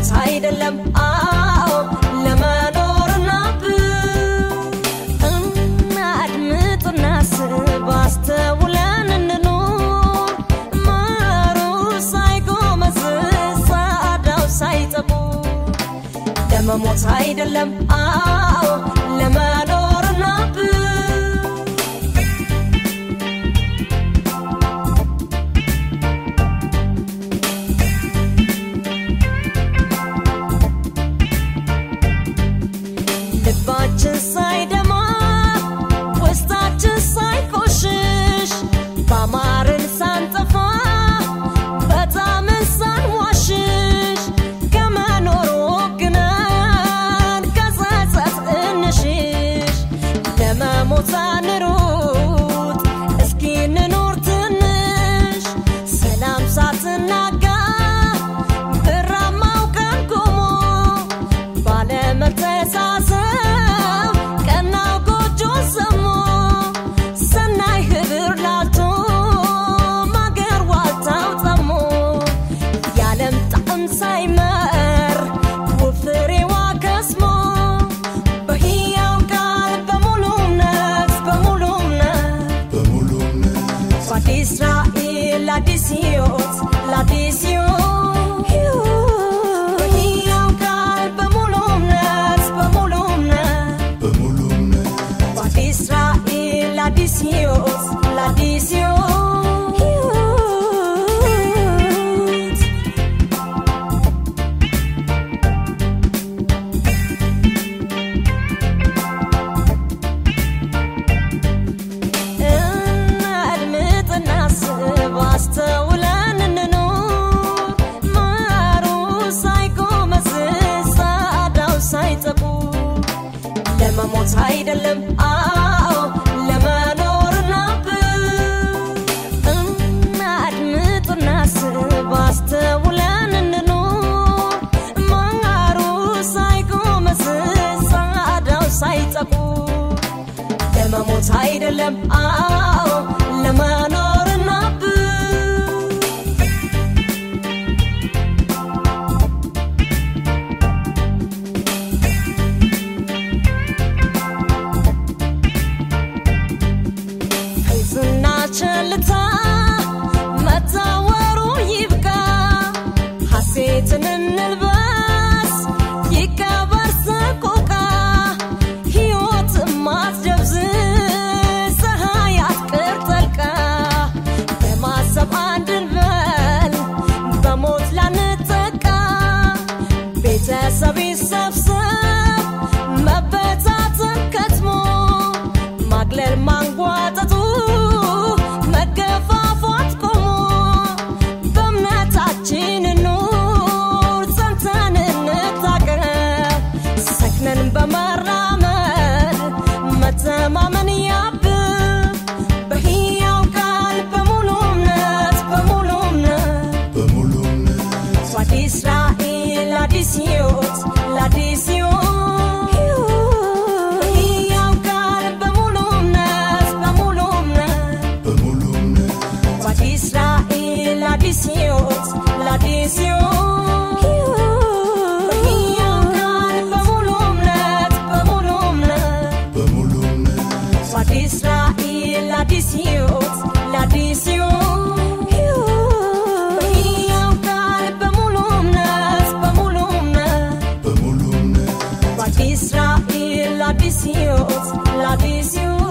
ለመሞት አይደለም አዎ ለመኖርና እናድምጥና ስብ አስተውለን እንኑር ማሩ ሳይጎመዝዝ ጻዳው ሳይጠቡ ለመሞት አይደለም አዎ ለመኖርና ልባችን ሳይደማ ውስጣችን ሳይቆሽሽ ባማርን ሳንጠፋ በጣምን ሳንዋሽሽ ከመኖር ወግነን ከጸጸት እንሽሽ ለመሞት አንሩጥ እስኪ እንኖር ትንሽ ሰላም ሳትናጋ ብራማው ቀን ቆሞ ባለመተሳሰብ ቀናው ጎጆ ሰሞ ሰናይ ህብር ላልቶ ማገር ዋልታው ጠሞ የዓለም ጣዕም ሳይመር ውብ ፍሬዋ ከስሞ በሕያው ቃል በሙሉ እምነት በሙሉ እምነት በሙሉ እምነት በአዲስ ራእይ ለአዲስ ሕይወት ለአዲስ ሕይወት በሕያው ቃል በሙሉ እምነት በሙሉ እምነት በሙሉ እምነት በአዲስ ራእይ ለአዲስ ሕይወት ለአዲስ ሕይወት እናድምጥና ስብ አስተውለን እንኑር ማሩ ሳይጎመዝዝ ጻዳው ሳይጠቡ ለመሞት አይደለም አዎ ለመኖርና እናድምጥና ስብ አስተውለን እንኑር ማሩ ሳይጎመዝዝ ጻዳው ሳይጠቡ ለመሞት አይደለም አዎ ለመኖርና ፌዝና ቸልታ መታወሩ ይብቃ ሐሴትን እንልበስ ይቀበር ሰቆቃ ሕይወት ማትደብዝዝ ፀሐይ አትቅር ጠልቃ በማሰብ አንድ እንበል በሞት ላንጠቃ ቤተሰብ ይሰብሰብ መበታተን ከትሞ ማግለል ማንጓጠጡ መገፋፋት ቆሞ በእምነታችን ኑር ጸንተን እንታቀብ ሰክነን በመራመድ መተማመን ያብብ በሕያው ቃል በሙሉ እምነት በሙሉ እምነት በሙሉ እምነት በአዲስ ራእይ ለአዲስ ሕይወት ለአዲስ ሕይወት ሕያው ቃል በሙሉ እምነት በሙሉ እምነት በሙሉ እምነት በአዲስ ራእይ ለአዲስ ሕይወት ለአዲስ ሕይወት ሕያው ቃል በሙሉ እምነት በሙሉ እምነት በሙሉ እምነት በአዲስ ራእይ ለአዲስ ሕይወት ለአዲስ ሕይወት ሕያው ቃል በሙሉ እምነት በሙሉ እምነት በሙሉ እምነት በአዲስ ራእይ ለአዲስ ሕይወት ለአዲስ ሕይወት